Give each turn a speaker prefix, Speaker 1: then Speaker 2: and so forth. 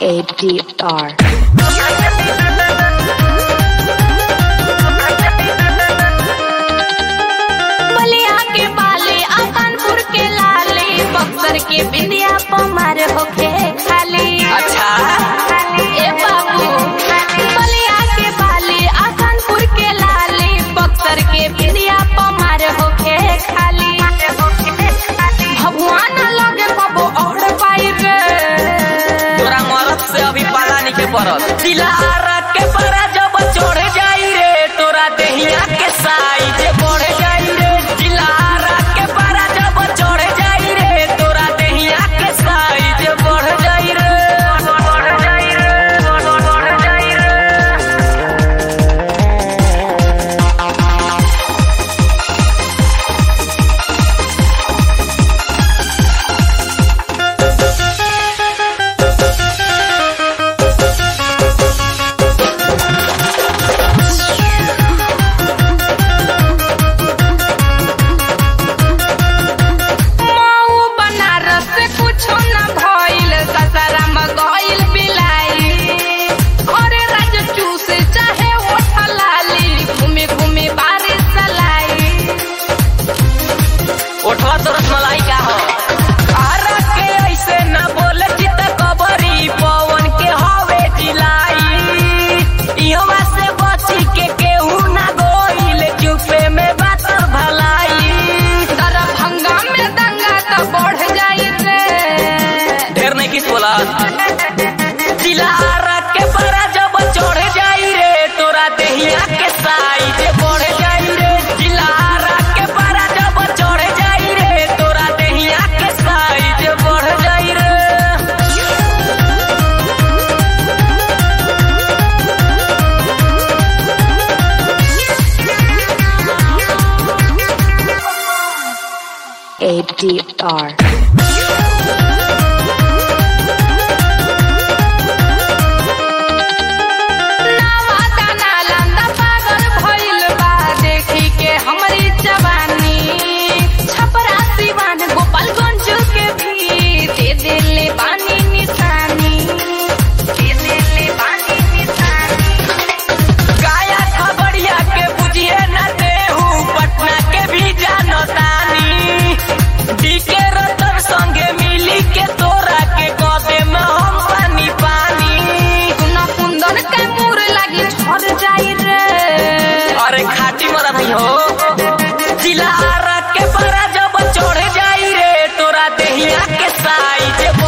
Speaker 1: ADR.
Speaker 2: बलिया के बाले आकानपुर के लाले बक्सर के बिंदिया पमार होके खाली
Speaker 3: अच्छा
Speaker 2: ए बाबू बलिया के बाले आकानपुर के लाले बक्सर के बिंदिया पमार होके खाली भगवान लगे कबो और पाई रे
Speaker 3: तोरा मरद से अभी पाला नहीं के पड़त दिलारा के परा जब चढ़ जाई रे तोरा देहिया के साइज बढ़ जाई रे दिलारा के परा जब चढ़ जाई रे तोरा देहिया के साइज बढ़ जाई रे बढ़ जाई रे बढ़ जाई रे
Speaker 2: माऊ बनारस से कुछो न भइल ससुराम गइल बिलाई अरे राज चूस चाहे ओठ लाली घूमे घूमे बारिश चलाई
Speaker 3: उठवा तो रसमलाई का हो आरा के ऐसे न बोले चित कबरी पवन के हवे जिलाई इहवा से बची के केहू ना गोइल चुपे में बात भलाई
Speaker 2: दरभंगा में दंगा तो बढ़ जाई रे
Speaker 3: ढेर नहीं किस बोला दिलारा के परा जब चढ़ जाई रे तोरा देहिया के साइज बढ़ जाई रे दिलारा के परा जब चढ़ जाई रे तोरा देहिया के साइज बढ़ जाई रे
Speaker 1: ADR.
Speaker 2: नावादा नालंदा पागल भइल बा देखी के हमरी जवानी छपरा सिवान गोपालगंज के भी दे देले बानी निशानी दे देले बानी निशानी
Speaker 3: गाया खबरिया के बुझिए न देहू पटना के भी जानतानी डीके रतन संगे मिली के तोरा के कदे में हम पानी पानी
Speaker 2: सुना कुंदन के मुर लगी झर जाई रे
Speaker 3: अरे खाटी मरा भाई हो जिला के परा जब चढ़ जाई रे तोरा देहिया के साइज